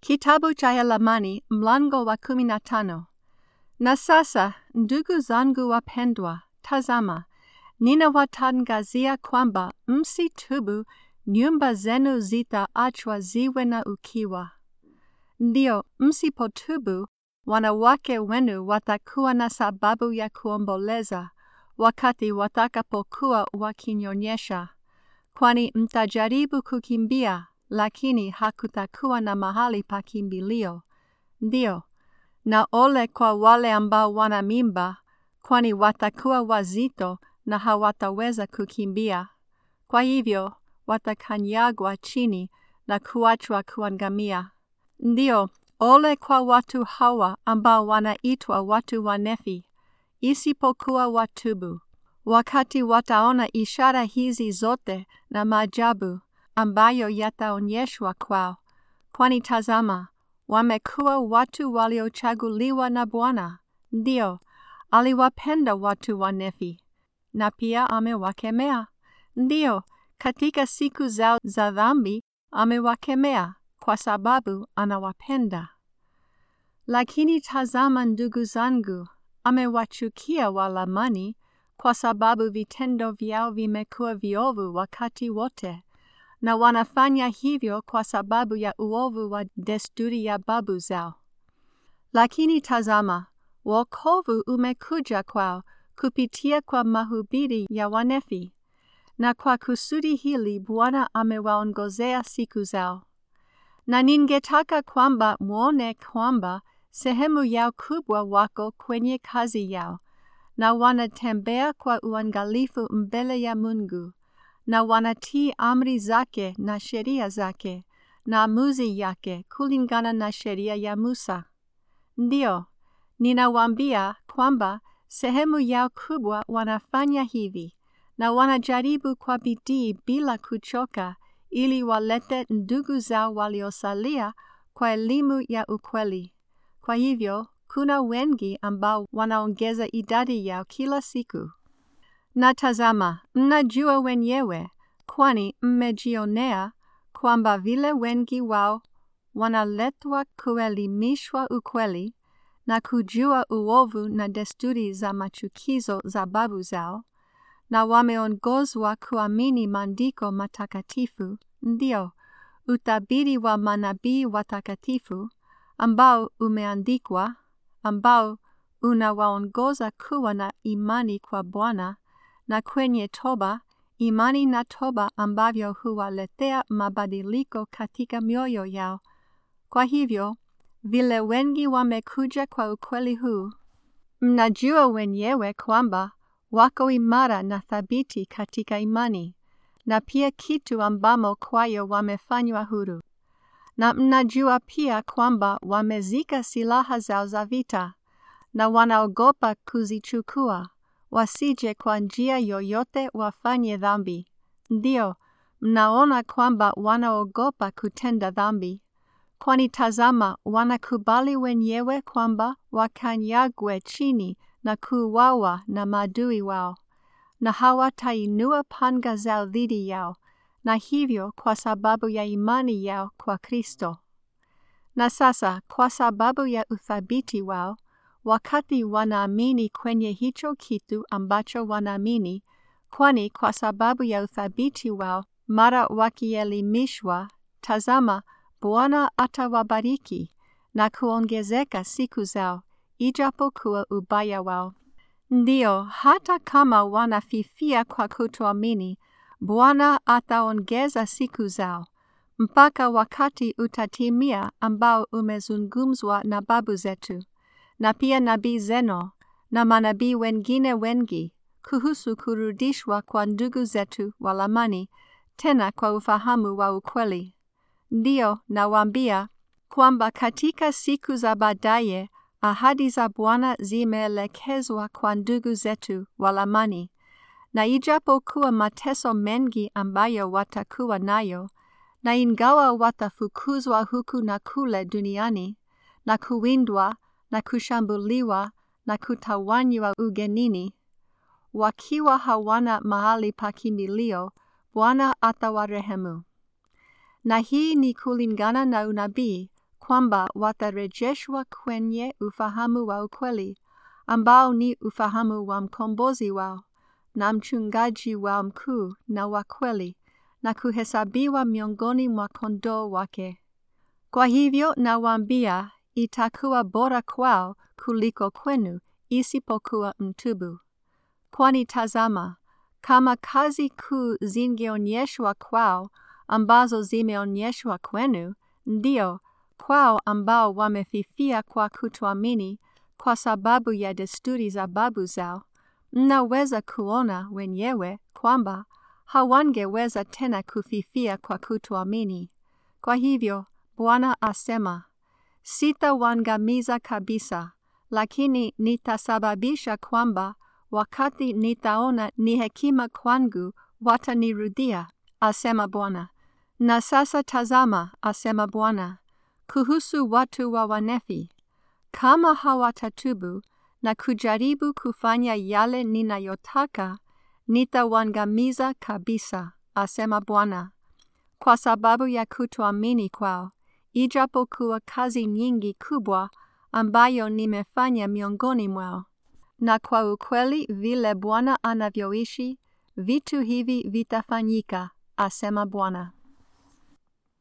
Kitabu cha Yalamani mlango wa kumi na tano. Na sasa, ndugu zangu wapendwa, tazama, ninawatangazia kwamba msitubu, nyumba zenu zitaachwa ziwe na ukiwa. Ndio, msipotubu, wanawake wenu watakuwa na sababu ya kuomboleza wakati watakapokuwa wakinyonyesha, kwani mtajaribu kukimbia lakini hakutakuwa na mahali pa kimbilio. Ndio, na ole kwa wale ambao wana mimba, kwani watakuwa wazito na hawataweza kukimbia. Kwa hivyo, watakanyagwa chini na kuachwa kuangamia. Ndio, ole kwa watu hawa ambao wanaitwa watu wanefi, isipokuwa watubu, wakati wataona ishara hizi zote na maajabu ambayo yataonyeshwa kwao. Kwani tazama, wamekuwa watu waliochaguliwa na Bwana. Ndio, aliwapenda watu wanefi, na pia amewakemea. Ndio, katika siku zao za dhambi amewakemea, kwa sababu anawapenda. Lakini tazama, ndugu zangu, amewachukia Walamani, kwa sababu vitendo vyao vimekuwa viovu wakati wote na wanafanya hivyo kwa sababu ya uovu wa desturi ya babu zao. Lakini tazama, wokovu umekuja kwao kupitia kwa mahubiri ya wanefi, na kwa kusudi hili Bwana amewaongozea siku zao. Na ningetaka kwamba mwone kwamba sehemu yao kubwa wako kwenye kazi yao, na wanatembea kwa uangalifu mbele ya Mungu na wanatii amri zake na sheria zake na amuzi yake kulingana na sheria ya Musa. Ndio, ninawaambia kwamba sehemu yao kubwa wanafanya hivi na wanajaribu kwa bidii bila kuchoka ili walete ndugu zao waliosalia kwa elimu ya ukweli. Kwa hivyo, kuna wengi ambao wanaongeza idadi yao kila siku. Na tazama, mnajua wenyewe, kwani mmejionea kwamba vile wengi wao wanaletwa kuelimishwa ukweli na kujua uovu na desturi za machukizo za babu zao, na wameongozwa kuamini maandiko matakatifu, ndio utabiri wa manabii watakatifu ambao umeandikwa, ambao unawaongoza kuwa na imani kwa Bwana na kwenye toba, imani na toba ambavyo huwaletea mabadiliko katika mioyo yao. Kwa hivyo, vile wengi wamekuja kwa ukweli huu, mnajua wenyewe kwamba wako imara na thabiti katika imani, na pia kitu ambamo kwayo wamefanywa huru. Na mnajua pia kwamba wamezika silaha zao za vita, na wanaogopa kuzichukua wasije kwa njia yoyote wafanye dhambi. Ndio, mnaona kwamba wanaogopa kutenda dhambi, kwani tazama, wanakubali wenyewe kwamba wakanyagwe chini na kuuawa na maadui wao, na hawatainua panga zao dhidi yao, na hivyo kwa sababu ya imani yao kwa Kristo. Na sasa, kwa sababu ya uthabiti wao, wakati wanaamini kwenye hicho kitu ambacho wanaamini, kwani kwa sababu ya uthabiti wao, mara wakielimishwa, tazama, Bwana atawabariki na kuongezeka siku zao, ijapokuwa ubaya wao. Ndio, hata kama wanafifia kwa kutoamini, Bwana ataongeza siku zao mpaka wakati utatimia ambao umezungumzwa na babu zetu na pia nabii Zeno na manabii wengine wengi kuhusu kurudishwa kwa ndugu zetu Walamani tena kwa ufahamu wa ukweli. Ndio nawaambia kwamba katika siku za baadaye ahadi za Bwana zimeelekezwa kwa ndugu zetu Walamani, na ijapokuwa mateso mengi ambayo watakuwa nayo, na ingawa watafukuzwa huku na kule duniani na kuwindwa na kushambuliwa na kutawanywa ugenini, wakiwa hawana mahali pa kimbilio, Bwana atawarehemu. Na hii ni kulingana na unabii kwamba watarejeshwa kwenye ufahamu wa ukweli, ambao ni ufahamu wa mkombozi wao na mchungaji wao mkuu na wa kweli, na kuhesabiwa miongoni mwa kondoo wake. Kwa hivyo nawaambia, itakuwa bora kwao kuliko kwenu isipokuwa mtubu. Kwani tazama, kama kazi kuu zingeonyeshwa kwao ambazo zimeonyeshwa kwenu, ndio kwao ambao wamefifia kwa kutoamini kwa sababu ya desturi za babu zao, mnaweza kuona wenyewe kwamba hawangeweza tena kufifia kwa kutoamini. Kwa hivyo Bwana asema, sitawaangamiza kabisa, lakini nitasababisha kwamba wakati nitaona ni hekima kwangu watanirudia, asema Bwana. Na sasa tazama, asema Bwana, kuhusu watu wa Wanefi, kama hawatatubu na kujaribu kufanya yale ninayotaka, nitawaangamiza kabisa, asema Bwana, kwa sababu ya kutoamini kwao, ijapokuwa kazi nyingi kubwa ambayo nimefanya miongoni mwao. Na kwa ukweli vile Bwana anavyoishi, vitu hivi vitafanyika, asema Bwana.